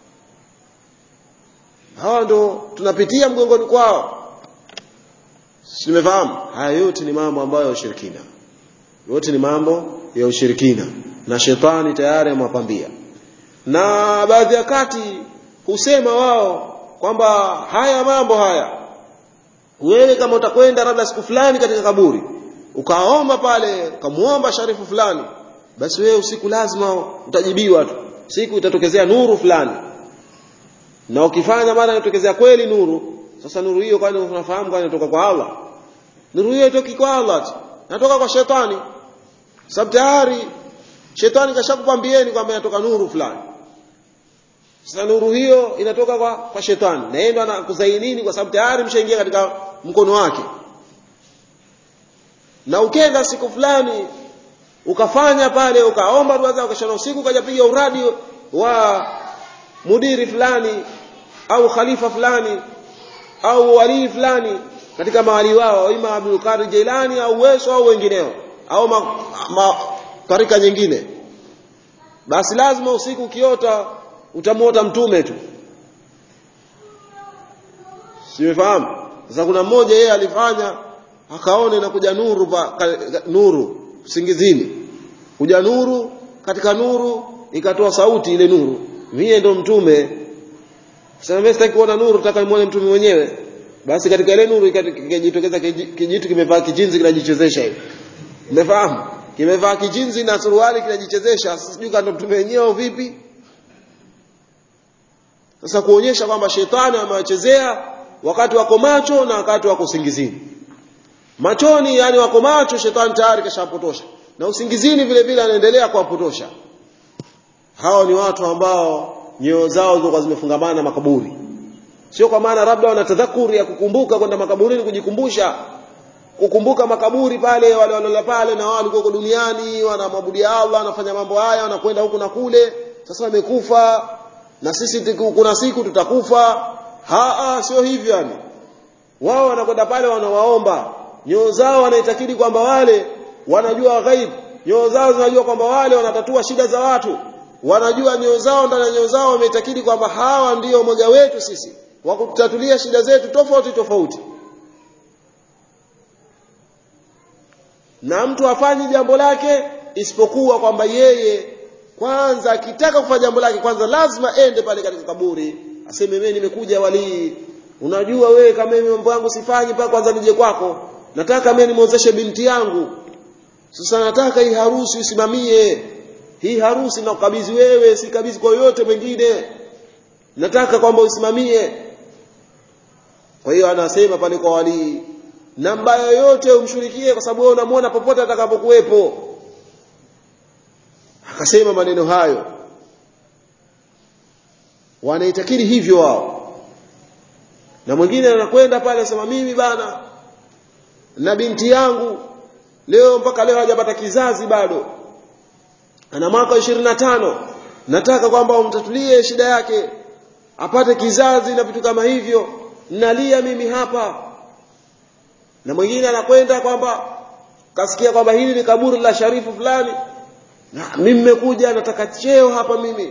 hawa ndo tunapitia mgongoni kwao Simefahamu? Haya yote ni mambo ambayo ya ushirikina. Yote ni mambo ya ushirikina na shetani tayari amewapambia. Na baadhi ya kati husema wao kwamba haya mambo haya wewe kama utakwenda labda siku fulani katika kaburi ukaomba pale ukamuomba sharifu fulani basi wewe usiku lazima utajibiwa tu siku itatokezea nuru fulani na ukifanya mara inatokezea kweli nuru sasa nuru hiyo kwani unafahamu kwani inatoka kwa Allah nuru hiyo itoki kwa Allah tu natoka kwa shetani sababu tayari shetani kashakukwambieni kwamba inatoka nuru fulani sasa nuru hiyo inatoka kwa, kwa shetani na yeye ndo anakuzainini kwa sababu tayari mshaingia katika mkono wake na ukenda siku fulani ukafanya pale ukaomba dua zako ukashana usiku ukajapiga uradi wa mudiri fulani au khalifa fulani au walii fulani katika mawali wao ima Abdul Qadir Jailani au Weso au wengineo au ma, ma, tarika nyingine basi lazima usiku ukiota utamuota mtume tu simefahamu sasa kuna mmoja yeye alifanya akaone na kuja nuru pa, ka, nuru singizini kuja nuru katika nuru ikatoa sauti ile nuru mie ndo mtume sasa mimi sitaki kuona nuru nataka nimuone mtume mwenyewe basi katika ile nuru ikajitokeza kijitu kimevaa kijinzi kinajichezesha hivi umefahamu kimevaa kijinzi na suruali kinajichezesha sijui kama mtume wenyewe vipi sasa kuonyesha kwamba shetani amewachezea wakati wako macho na wakati wako usingizini machoni yani wako macho shetani tayari kashapotosha na usingizini vile vile anaendelea kuwapotosha hao ni watu ambao nyoyo zao zilikuwa zimefungamana na makaburi sio kwa maana labda wana tadhakuri ya kukumbuka kwenda makaburini kujikumbusha kukumbuka makaburi pale wale waliola pale na wao walikuwa duniani wanamwabudia Allah wanafanya mambo haya wanakwenda huku na kule sasa wamekufa na sisi kuna siku tutakufa haa sio hivyo yani wao wanakwenda pale wanawaomba nyoo zao wanaitakidi kwamba wale wanajua ghaib nyoo zao zinajua kwamba wale wanatatua shida za watu wanajua nyoo zao ndani ya nyoo zao wameitakidi kwamba hawa ndiyo moja wetu sisi wa kutatulia shida zetu tofauti tofauti na mtu afanyi jambo lake isipokuwa kwamba yeye kwanza akitaka kufanya jambo lake kwanza lazima ende pale katika kaburi aseme mimi nimekuja walii unajua wewe kama mimi mambo yangu sifanyi mpaka kwanza nije kwako nataka mimi nimwozeshe binti yangu sasa nataka hii harusi usimamie hii harusi na ukabidhi wewe si kabidhi kwa yote mwingine nataka kwamba usimamie kwa hiyo anasema pale kwa walii na mbaya yoyote umshirikie kwa sababu wewe unamwona popote atakapokuwepo akasema maneno hayo wanaitakiri hivyo wao na mwingine anakwenda pale anasema mimi bana na binti yangu leo mpaka leo hajapata kizazi bado ana mwaka 25 nataka kwamba umtatulie shida yake apate kizazi na vitu kama hivyo nalia mimi hapa na mwingine anakwenda kwamba kasikia kwamba hili ni kaburi la sharifu fulani na mimi nimekuja nataka cheo hapa mimi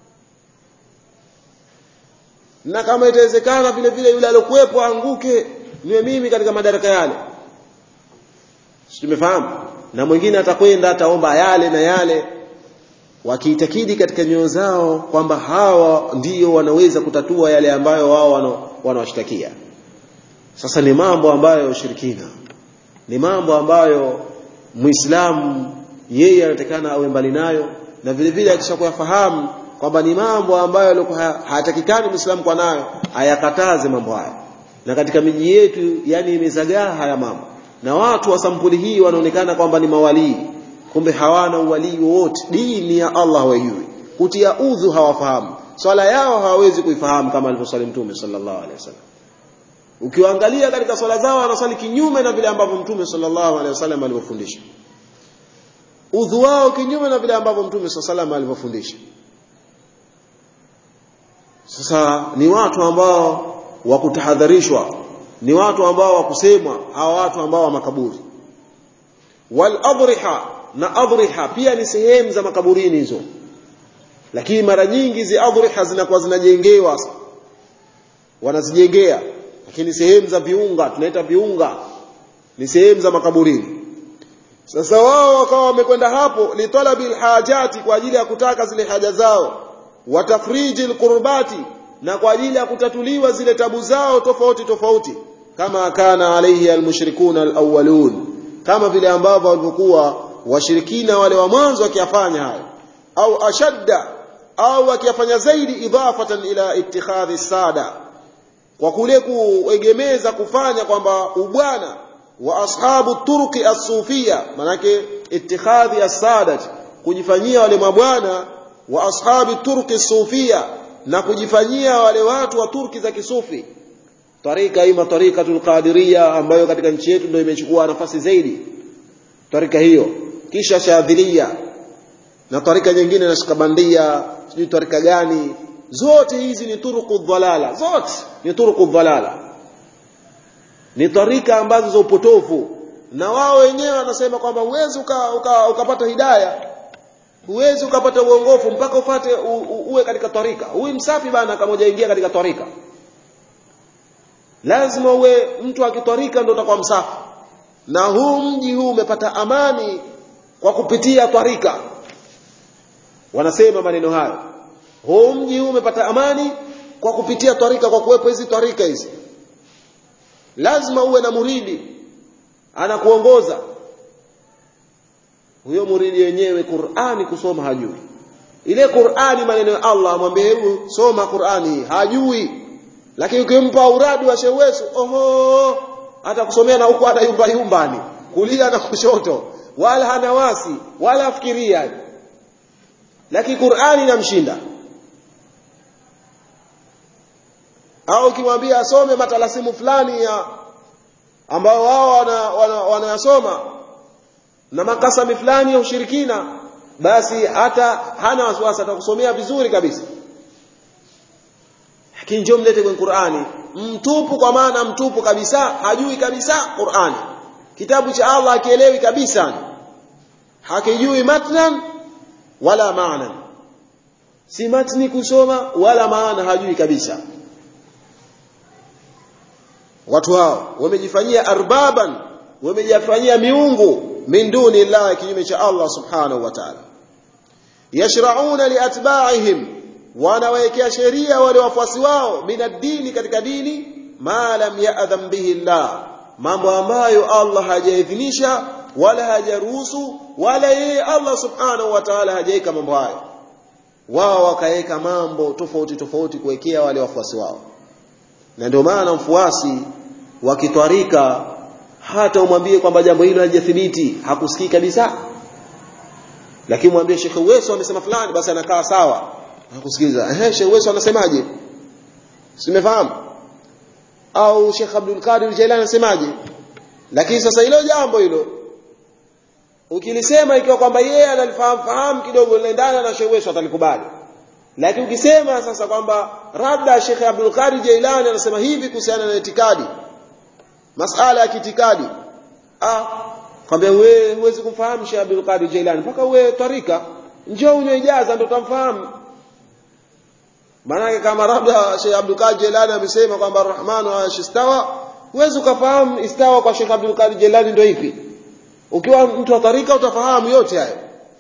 na kama itawezekana vile vile yule aliyokuwepo aanguke niwe mimi katika madaraka yale tumefahamu na mwingine atakwenda ataomba yale na yale wakiitakidi katika nyoyo zao kwamba hawa ndio wanaweza kutatua yale ambayo wao wanawashtakia sasa ni mambo ambayo ushirikina ni mambo ambayo muislamu yeye anatakana awe mbali nayo na vile vile akishakuyafahamu kwamba ni mambo ambayo hayatakikani muislamu kwa nayo ayakataze mambo haya na katika miji yetu yani imezagaa haya mambo na watu wa sampuli hii wanaonekana kwamba ni mawalii kumbe hawana uwalii wowote dini ya Allah hawajui kutia udhu hawafahamu swala yao hawawezi kuifahamu kama alivyoswali mtume sallallahu alaihi wasallam ukiwaangalia katika swala zao wanaswali kinyume na vile ambavyo mtume sallallahu alaihi wasallam alivyofundisha udhu wao kinyume na vile ambavyo mtume sallallahu alaihi wasallam alivyofundisha sasa ni watu ambao wa kutahadharishwa ni watu ambao wa kusemwa hawa watu ambao wa makaburi wal adriha na adriha pia ni sehemu za makaburini hizo lakini mara nyingi zi adriha zinakuwa zinajengewa wanazijengea lakini sehemu za viunga tunaita viunga ni sehemu za makaburini sasa wao wakawa wamekwenda hapo litalabi alhajati kwa ajili ya kutaka zile haja zao watafriji alqurbati na kwa ajili ya kutatuliwa zile tabu zao tofauti tofauti kama kana alaihi almushrikuna alawwalun kama vile ambavyo walivyokuwa washirikina wale wa mwanzo wakiyafanya hayo au ashadda au wakiyafanya zaidi idafatan ila ittikhadhi sada kwa kule kuegemeza kufanya kwamba ubwana wa ashabu turqi as-sufia manake ittikhadhi as-sadat kujifanyia wale mabwana wa ashabi turqi as-sufia na kujifanyia wale watu wa turki za kisufi tarika ima tarikatul qadiria ambayo katika nchi yetu ndio imechukua nafasi zaidi tarika hiyo kisha shadhilia na tarika nyingine na shikabandia sijui tarika gani zote hizi ni turuku dhalala zote ni turuku dhalala ni tarika ambazo za upotofu na wao wenyewe wanasema kwamba huwezi uka, uka, ukapata hidaya huwezi ukapata uongofu mpaka ufate u, u, uwe katika tarika huyu msafi bana kama hujaingia katika tarika lazima uwe mtu akitwarika ndio utakuwa msafi na huu mji huu umepata amani kwa kupitia twarika wanasema maneno hayo huu mji huu umepata amani kwa kupitia twarika kwa kuwepo hizi twarika hizi lazima uwe na muridi anakuongoza huyo muridi wenyewe Qur'ani kusoma hajui ile Qur'ani maneno ya Allah amwambie hebu soma Qur'ani hajui lakini ukimpa uradi wa shewesu oho hata kusomea na huko hata yumba yumbani kulia na kushoto wala hana wasi wala afikiria lakini Qur'ani inamshinda au ukimwambia asome matalasimu fulani ya ambao wao wanayasoma wana, wana na makasami fulani ya ushirikina basi hata hana wasiwasi atakusomea vizuri kabisa lakini njoo mlete kwenye Qur'ani mtupu kwa maana mtupu kabisa hajui kabisa Qur'ani kitabu cha Allah akielewi kabisa hakijui matnan wala maana si matni kusoma wala maana hajui kabisa watu hao wamejifanyia arbaban wamejifanyia miungu min duni Allah kinyume cha Allah subhanahu wa ta'ala yashrauna liatba'ihim wanawekea sheria wale wafuasi wao minadini katika dini ma lam ya'dham bihi Allah mambo ambayo Allah hajaidhinisha wala hajaruhusu wala yeye Allah subhanahu wa ta'ala hajaweka mambo hayo wao wakaweka mambo tofauti tofauti kuwekea wale wafuasi wao na ndio maana mfuasi wakitwarika hata umwambie kwamba jambo hilo halijathibiti hakusikii kabisa lakini mwambie Sheikh Uweso amesema fulani basi anakaa sawa hakusikiliza ehe Sheikh Uweso anasemaje simefahamu au Sheikh Abdul Qadir Jailani anasemaje lakini sasa hilo jambo hilo ukilisema ikiwa kwamba yeye analifahamu fahamu kidogo linaendana na Sheikh Uweso atalikubali lakini ukisema sasa kwamba labda Sheikh Abdul Qadir Jailani anasema hivi kuhusiana na itikadi masala ya kiitikadi ah kwambia wewe huwezi kumfahamu Sheikh Abdul Qadir Jailani mpaka uwe tarika njoo unywe ijaza ndio utamfahamu maanake kama labda Sheikh Abdul Qadir Jailani amesema kwamba Ar-Rahman wa istawa huwezi ukafahamu istawa kwa Sheikh Abdul Qadir Jailani ndio ipi ukiwa mtu wa tarika utafahamu yote hayo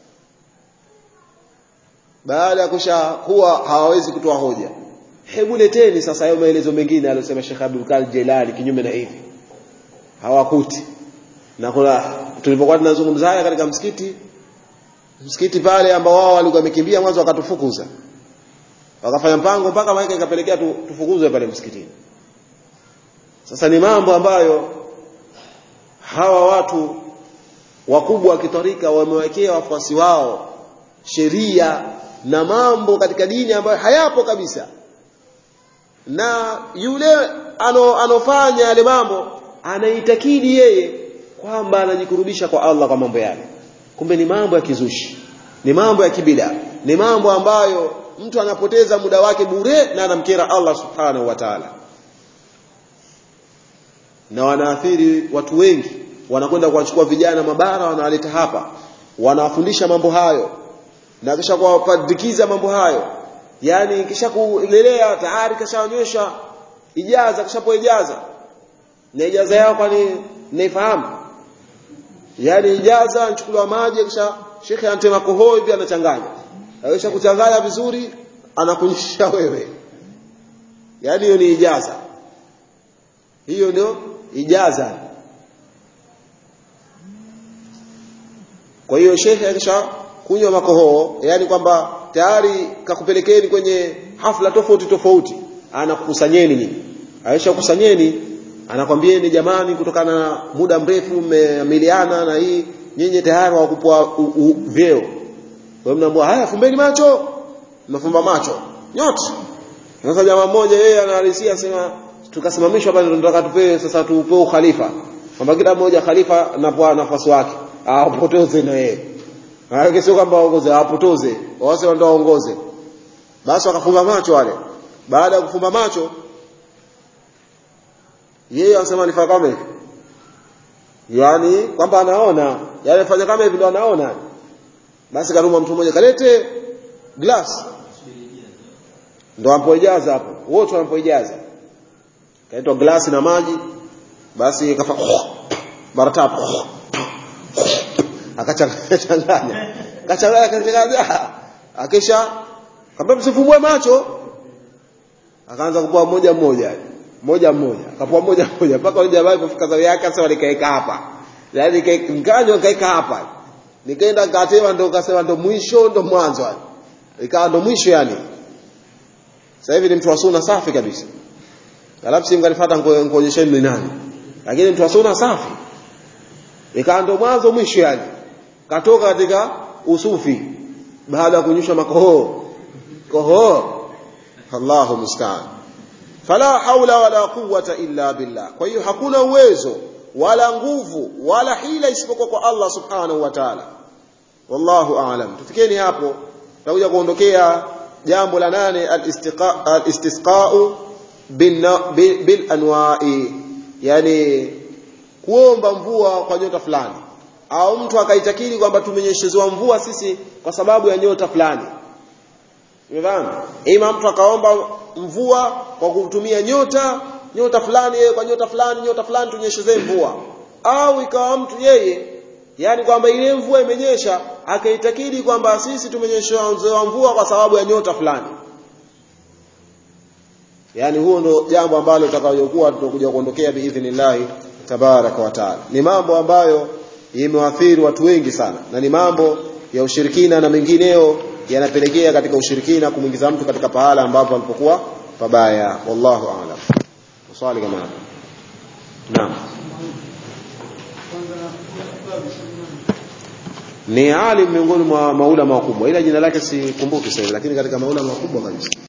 baada ya kusha kuwa hawawezi kutoa hoja hebu leteni sasa hayo maelezo mengine aliyosema Sheikh Abdul Qadir Jailani kinyume na hivi hawakuti na kuna tulipokuwa tunazungumza haya katika msikiti msikiti pale ambao wao walikuwa wamekimbia mwanzo wakatufukuza wakafanya mpango mpaka maana ikapelekea tu, tufukuzwe pale msikitini sasa ni mambo ambayo hawa watu wakubwa wa kitarika wamewekea wafuasi wao sheria na mambo katika dini ambayo hayapo kabisa na yule ano, anofanya yale mambo anaitakidi yeye kwamba anajikurubisha kwa Allah kwa mambo yale kumbe ni mambo ya kizushi ni mambo ya kibida ni mambo ambayo mtu anapoteza muda wake bure na anamkera Allah subhanahu wa ta'ala na wanaathiri watu wengi wanakwenda kuwachukua vijana mabara wanawaleta hapa wanawafundisha mambo hayo na kisha kuwapadikiza mambo hayo yani kisha kulelea tayari kishaonyesha ijaza kishapo ijaza na ijaza yao kwani naifahamu yani ijaza anachukuliwa maji kisha shekhe anatema kohoi pia anachanganya akisha kuchanganya vizuri anakunyisha wewe yani hiyo ni ijaza hiyo ndio ijaza kwa hiyo shekhe akisha kunywa makohoo yani kwamba tayari kakupelekeni kwenye hafla tofauti tofauti anakukusanyeni nyinyi aisha kusanyeni anakwambieni jamani kutokana na muda mrefu mmeamiliana na hii nyinyi tayari wakupwa vyeo kwa mnaambia haya fumbeni macho mnafumba macho nyote sasa jamaa mmoja yeye anahalisia sema tukasimamishwa pale tunataka tupewe sasa tupewe khalifa kwamba kila mmoja khalifa anapoa nafasi wake apotoze na yeye maana sio kwamba waongoze apotoze wase ndio waongoze basi wakafumba macho wale baada ya kufumba macho yeye anasema nifanye kama hivi yani kwamba anaona yale fanya kama hivi ndio anaona basi karuma mtu mmoja kalete glass ndo ampoijaza hapo wote wanapoijaza kaitwa glasi na maji basi kafa mara tatu akachanganya akachanganya akachanganya akisha kamba msifumbue macho akaanza kupoa moja mmoja moja mmoja akapoa moja mmoja mpaka yule jamaa alipofika zamu yake sasa nikaeka hapa yaani nikanywa nikaeka hapa nikaenda nikatewa ndo kasema ndo mwisho ndo mwanzo yani ikawa ndo mwisho yani sasa hivi ni mtu wa sunna safi kabisa alafu si mkanifuata nikuonyesheni ni nani lakini mtu wa sunna safi ikawa ndo mwanzo mwisho yani katoka katika usufi baada ya kunyusha makohoo kohoo Allahu musta'an fala haula wala quwwata illa billah kwa hiyo hakuna uwezo wala nguvu wala hila isipokuwa kwa Allah subhanahu wa ta'ala wallahu a'lam tufikeni hapo tutakuja kuondokea jambo la nane al-istisqa'u bil anwa'i yani kuomba mvua kwa nyota fulani au mtu akaitakiri kwamba tumenyeshezewa mvua sisi kwa sababu ya nyota fulani umefahamu ima mtu akaomba mvua kwa kutumia nyota nyota fulani yeye kwa nyota fulani nyota fulani tunyeshezee mvua au ikawa mtu yeye yani kwamba ile mvua imenyesha akaitakidi kwamba sisi tumenyeshewa mvua kwa sababu ya nyota fulani yani huo ndo jambo ambalo tutakayokuwa tutakuja kuondokea biidhnillahi tabaraka wa taala ni mambo ambayo imewathiri watu wengi sana na ni mambo ya ushirikina na mengineo yanapelekea katika ushirikina kumwingiza mtu katika pahala ambapo alipokuwa pabaya wallahu aalam swali kama hapo naam ni alim miongoni mwa maulama wakubwa ila jina lake sikumbuki sasa lakini katika maulama wakubwa kabisa